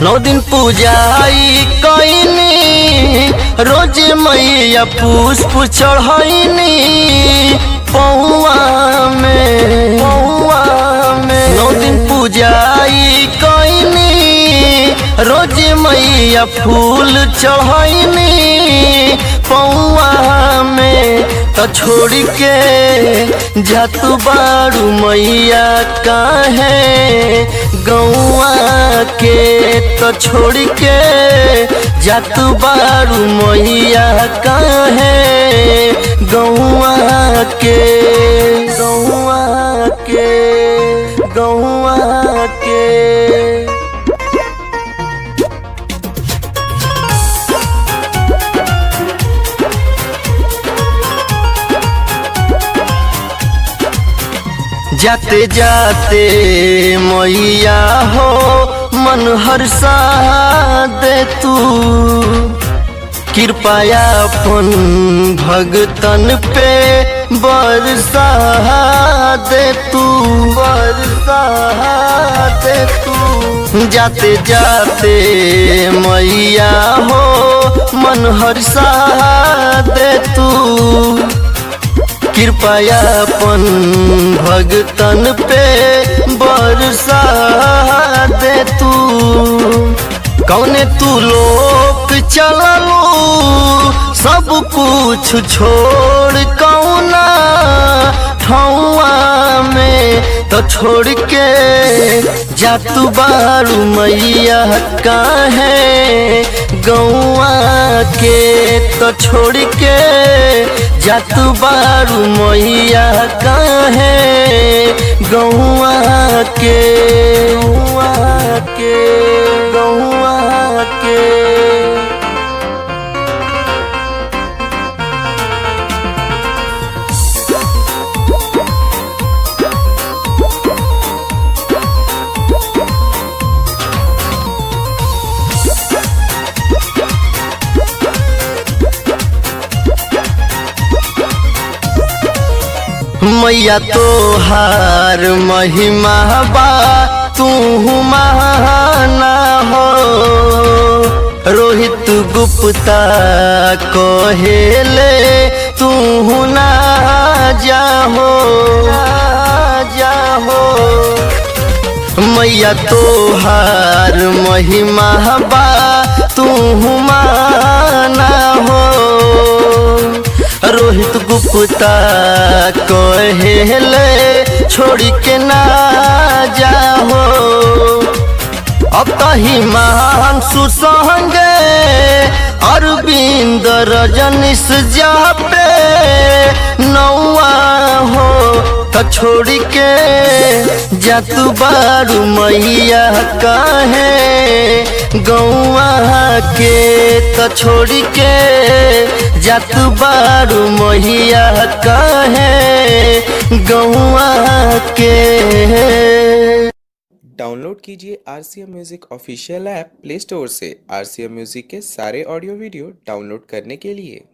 नौ दिन पूजाई कईनी रोज मैया पुष्प चढ़ैनी पौआ में पौआ में नौ दिन पूजाई कईनी रोज मैया फूल चढ़ैनी पौआ में तो छोड़ के जातु बारू मैया काहे गौआ के तो छोड़ के जातु बारू मैया काहे गौआ के गौआ के गौआ के जाते जाते मैया हो मन हर्षा दे तू कृपया अपन भगतन पे बरसा दे तू बरसा दे तू जाते जाते मैया हो मन हर्षा दे तू कृपया अपन भगतन पे बरसा दे तू कौने तू लोक चललो सब कुछ छोड़ कौना ठौआ में तो छोड़ के जातू बारू मैया काहे गौआ के तो छोड़ के जातू बारू मैया काहे गौआ के गौआ के गौआ के मैया तो हार महिमा बा तू महाना हो रोहित गुप्ता कहेले तू ना जाहो जाहो मैया तो हार महिमा बा तू माना हो रोहित गुप्ता कहेले छोड़ के ना जाहो अब तही महान सुसंगे अरविंद रजनीश जा पे नौआ हो त छोड़ के जातू बारू मैया काहे गौआ के त छोड़ के जातू बारू मैया काहे गौआ के डाउनलोड कीजिए R C M music official app play store से आर सी एम म्यूज़िक के सारे ऑडियो वीडियो डाउनलोड करने के लिए